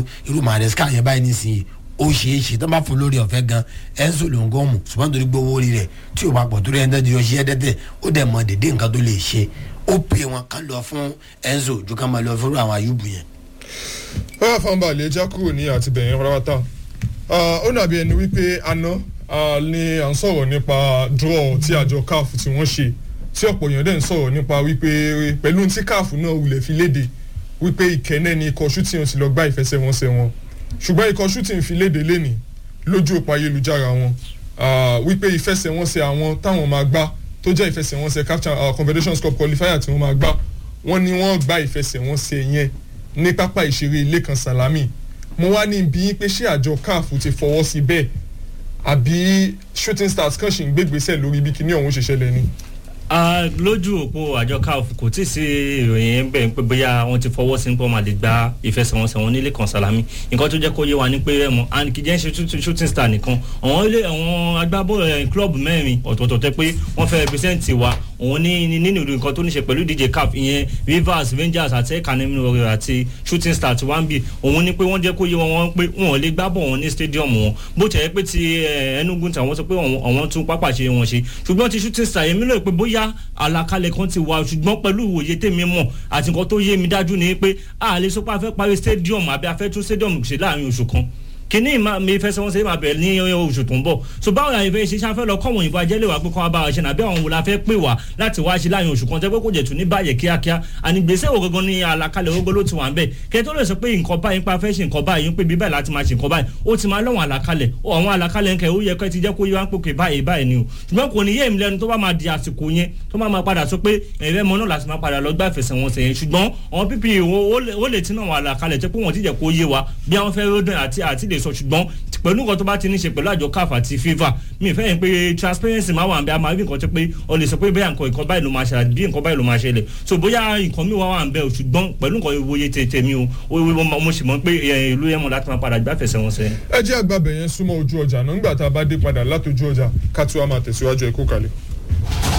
irú maresca yẹn báyìí nísìnyí ó ṣeé ṣe tó bá fún lórí ọ̀fẹ́ gan enzo ló ń gán mu ṣùgbọ́n torí gbowó orí rẹ̀ tí ò bá pọ̀ torí ẹni tó ti yọ ṣiṣẹ́ tẹ́tẹ́ ó dẹ̀ mọ dédé nǹkan tó lè ṣe ó pè wọn ká lọ fún enzo ju ká máa lọ fún àwọn ayúbù yẹn. báwa fáwọn lè já kúrò ní àtibẹ̀yẹn pátápátá ó dàbí ẹni wípé àná ni à ń sọ̀rọ̀ nípa draw tí àjọ caf tí wọ́n ṣe tí ọ̀pọ̀ èèyàn dẹ̀ ń sọ̀rọ̀ nípa wípé pẹ̀lú tí caf náà wulẹ̀ fi léde wípé ìkẹ́nẹ́ ni ikọ̀ shooting ti lọ gbá ìfẹsẹ̀wọnsẹ̀ wọn ṣùgbọ́n ikọ̀ shooting fi léde lẹ́nì lójú òpó ayélujára wọn wípé ìfẹsẹ̀wọnsẹ̀ àwọn táwọn máa gbá tó jẹ́ ìfẹsẹ̀wọnsẹ̀ confederations cup qualifier tí wọ́n máa gbá wọ́n ní wọ́n gba ìfẹsẹ̀wọnsẹ̀ yẹn ní pápá ìṣeré lẹ́kan salami mo wá ní bí pé ṣé àjọ caf ti fọwọ́ sí bẹ́ẹ̀ àbí shooting stars kan ṣì ń gbégbèsè lórí bí kinní ọ̀hún ṣe ṣẹlẹ̀ ni lójú òpó àjọ caf kò tí ì sí ìròyìn bẹ́ẹ̀ pé bóyá wọ́n ti fọwọ́ sí pé wọ́n máa lè gba ìfẹsẹ̀wọnsẹ̀ wọn nílé kan salami nǹkan tó jẹ́ kó yé wa ní pé ẹ̀mọ́ and kì í jẹ́ ṣe shooting star nìkan àwọn ilé àwọn agbábọ́ọ̀lù club mẹ́rin ọ̀tọ̀ọ̀tọ̀ tẹ́ pé wọ́n fẹ́ represent wa òun ní nínú nǹkan tó ní ṣe pẹ̀lú ìdíje caf ìyẹn rivers rangers àti ekanemi warrior àti shooting star ti wá ń bì òun ní pé wọ́n jẹ́ kó yé wọn pé wọn ò lè gbá bọ̀ wọn ní stadium wọn bó tẹ̀ pé ti enugu tí àwọn sọ pé àwọn tún pápá ṣe wọn ṣe ṣùgbọ́n ti shooting star yẹn mílò pé bóyá àlàkalẹ̀ kan ti wà ṣùgbọ́n pẹ̀lú ìwòye tèmi mọ̀ àti nǹkan tó yé mi dájú ni pé a lè sọ pé a fẹ́ parí stadium àbí a fẹ́ tún stadium ṣe láàrin oṣù kan kíní mi fẹsẹ̀ wọn ṣe máa bẹ̀rẹ̀ ní oṣù tó ń bọ̀ so báwo la ìfẹ́ ṣe ṣáfẹ́ lọ kọ́wọ̀n ìbò ajẹ́lẹ̀ wá pé kọ́ abára ṣe nàbí àwọn wo la fẹ́ pè wá láti wá ṣe láàrin oṣù kan tẹ́ pé kò jẹ̀ tún ní báyẹ̀ kíákíá ànígbèsè wo gangan ní àlàkalẹ̀ ogbó ló ti wà ń bẹ̀ kẹ́ tó lè sọ pé nǹkan báyìí pa fẹ́ ṣe nǹkan báyìí pé bíbẹ̀ láti máa ṣe nǹkan báyìí ó ti máa lọ́wọ́n àlàkalẹ̀ àwọn àlàkalẹ̀ ń kẹ́ ó yẹ kẹ́ ti jẹ́ kó yẹ wá ń pòkè báyìí báyìí ni o ṣùgbọ́n kò ní yé mi lẹ́nu tó bá máa di àsìkò yẹn tó máa máa padà sọ pé ẹ̀rẹ́ mọ́ náà láti máa padà lọ gbá ìfẹsẹ̀wọnsẹ̀ yẹn ṣùgbọ́n àwọn pípì ó lè tí náà wà àlàkalẹ̀ tó pé wọ́n ti jẹ́ kó yé wa bí àwọn fẹ́ ródùn àti àti lè sọ ṣùgbọ́n pẹ̀lú nǹkan tó bá ti ní ṣe pẹ̀lú àjọ caf àti fifa mi fẹ́ yẹn pé transparency máa wà ń bẹ a máa rí nǹkan tó pé o lè sọ pé bẹ́ẹ̀ nǹkan nǹkan báyìí ló máa ṣẹlẹ̀ bí nǹkan báyìí ló máa ṣẹlẹ̀ so bóyá nǹkan mi wà wà ń bẹ o ṣùgbọ́n pẹ̀lú nǹkan ìwòye tètè mi o mo sì mọ̀ pé ìlú yẹn mọ̀ láti máa padà gbáfẹ̀sẹ̀ wọn sẹ́yìn. ẹ jẹ́ àgbàbẹ̀ yẹn súnmọ́ ojú ọjà náà nígbà tá a bá dé padà látòjú ọjà ká tí wàá máa tẹ̀síwájú ẹ̀kú kalẹ̀.